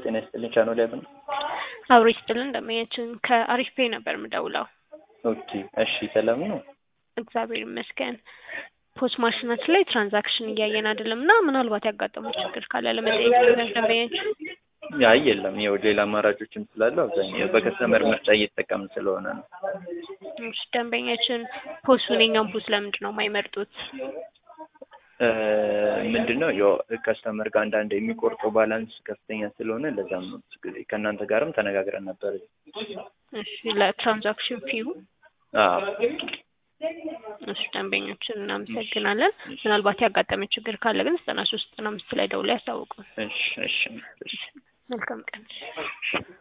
ጤና ይስጥልኝ ቻናል ያብ ነው። አብሮ ይስጥልን እንደማያችን ከአሪፍ ፔ ነበር የምደውለው። ኦኬ እሺ ሰላም ነው። እግዚአብሔር ይመስገን። ፖስት ማሽናችን ላይ ትራንዛክሽን እያየን አይደለም እና ምናልባት ያጋጠመው ችግር ካለ ለመጠየቅ ነበር ደንበኛችን። አይ የለም ይኸው ሌላ አማራጮችም ስላሉ አብዛኛው በከስተመር ምርጫ እየተጠቀምን ስለሆነ ነው። እሺ ደንበኛችን ፖስቱን የኛን ፖስት ለምንድን ነው የማይመርጡት? ምንድን ነው ያው ከስተመር ጋር አንዳንድ የሚቆርጠው ባላንስ ከፍተኛ ስለሆነ ለዛም ነው ብዙ ጊዜ ከእናንተ ጋርም ተነጋግረን ነበር። እሺ ለትራንዛክሽን ፊው አዎ እሺ ደንበኞችን እናመሰግናለን። ምናልባት ያጋጠመ ችግር ካለ ግን ዘጠና ሶስት ዘጠና አምስት ላይ ደውለው ያሳውቁን። እሺ እሺ እሺ መልካም ቀን።